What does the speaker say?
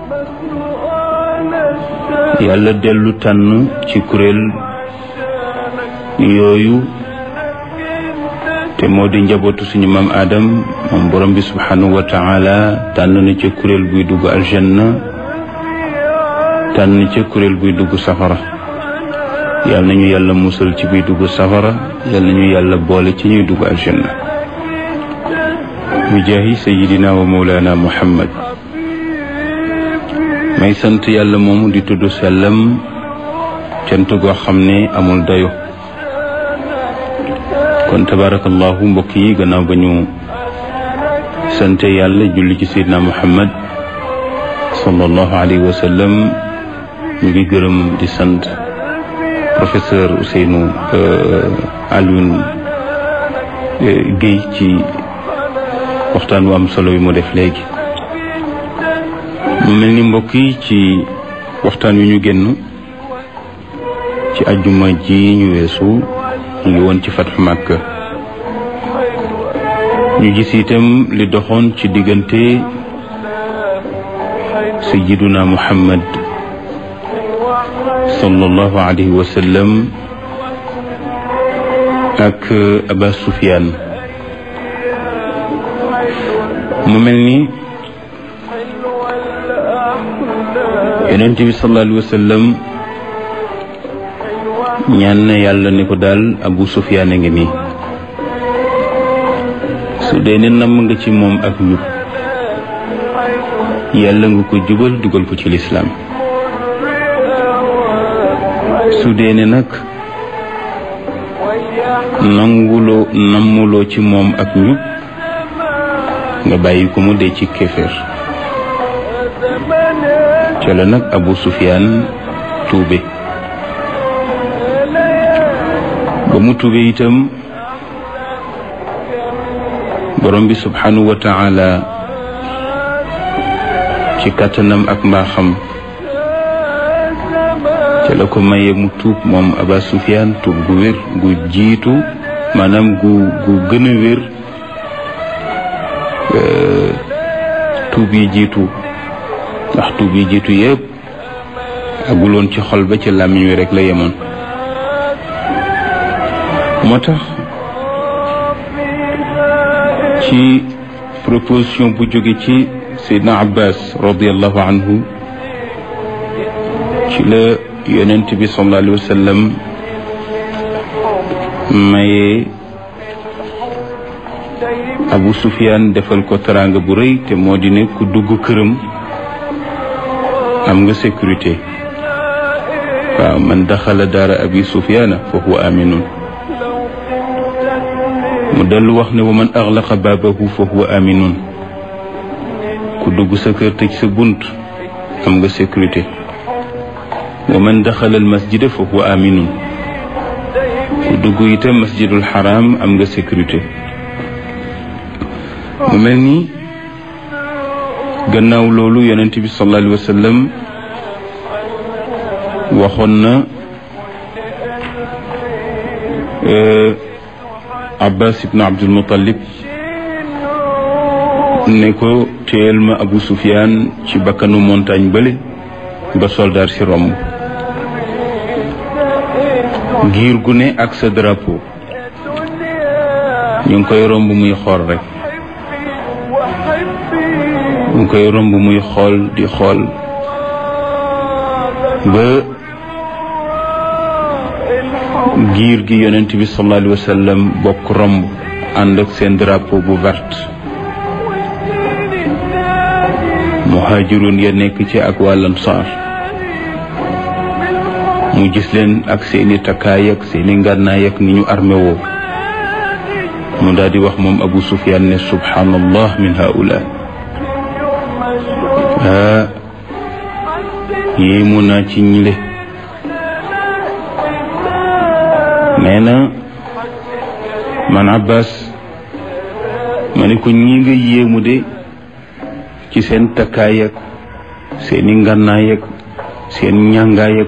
yàlla dellu tànn ci kuréel yooyu te moo di njabootu suñu maam Adam moom borom bi subhanahu wa taala tànn na ca kuréel buy dugg aljanna tànn ca kuréel buy dugg safara yal nañu yàlla musal ci buy dugg safara yal nañu yàlla boole ci ñuy dugg aljanna bi jaahi sayidina wa mawlana muhammad may sant yàlla moomu di tudd sellam cant goo xam ne amul dayo kon tabarakallahu mbokk yi gannaaw ba ñu sante yàlla julli ci sayidina muhammad sallallahu alayhi wa sallam ñu ngi gërëm di sant professeur Ousseynou Alioune Guèye ci waxtaan wu am solo yi mu def léegi mu mel ni mbokk yi ci waxtaan wi ñu génn ci ajjuma ji ñu weesu ñu ngi woon ci fatxu Màkka ñu gis itam li doxoon ci diggante sayyiduna Muhammad sallallahu alayhi wa sallam ak Aba Sufyaan mu mel ni yonent bi sallallahu alayhi wa sallam ñaan na yàlla ni ko daal Abu Sufyaan a ngi nii su dee ne namm nga ci moom ak njub yàlla nga ko jubal dugal ko ci lislaam su dee ne nag nanguloo nammuloo ci moom ak njub nga bàyyi ko mu dee ci kéeféer ca la nag Abu Sufyaan tuube ba mu tuube itam borom bi subhanahu wa taala ci kàttanam ak mbaaxam ca la ko maye mu tuub moom Aba Sufyaan tuub gu wér gu jiitu maanaam gu gu gën a wér tuub yi jiitu ndax tuub yi jiitu yëpp aguloon ci xol ba ci làmmiñ wi rek la yemoon moo tax ci proposition bu jóge ci Seydina Abbas radiallahu anhu ci la yonent bi sallallahu alayhi wa sallam maye Abu Sufyaan defal ko teraanga bu rëy te moo di ne ku dugg këram am nga sécurité waaw man daxala daara abi Sufyaana fa huwa aminun mu dellu wax ne wa man axlaqa baabahu fa huwa aminun ku dugg sa kër tëj sa bunt am nga sécurité wa man daxala al masjida fa huwa aminun ku dugg itam masjidul xaram am nga sécurité mu mel ni gannaaw loolu yonent bi sallallahu alayhi wa sallam waxoon na Abbas ibn Abdul Muttalib ne ko téyel ma Abu Sufyaan ci bakkanu montagne bële ba soldaar si romb giir gu ne ak sa drapeau ñu ngi koy romb muy xool rek ñu ngi koy romb muy xool di xool ba giir gi yonent bi sallallahu alayhi wa sallam bokk romb ànd ak seen drapeau bu vert muhajirun ya nekk ci ak wàllam saar mu gis leen ak seeni takkaay ak seeni ngànnaay ak ni ñu armé woo mu daal di wax moom Abu Sufyaan ne subhanallah min haula ah yéemu naa ci ñile nee na man Abbas ma ne ko ñi nga yéemu de ci seen takkaay ak seeni ngànnaay ak seen ñàngaay ak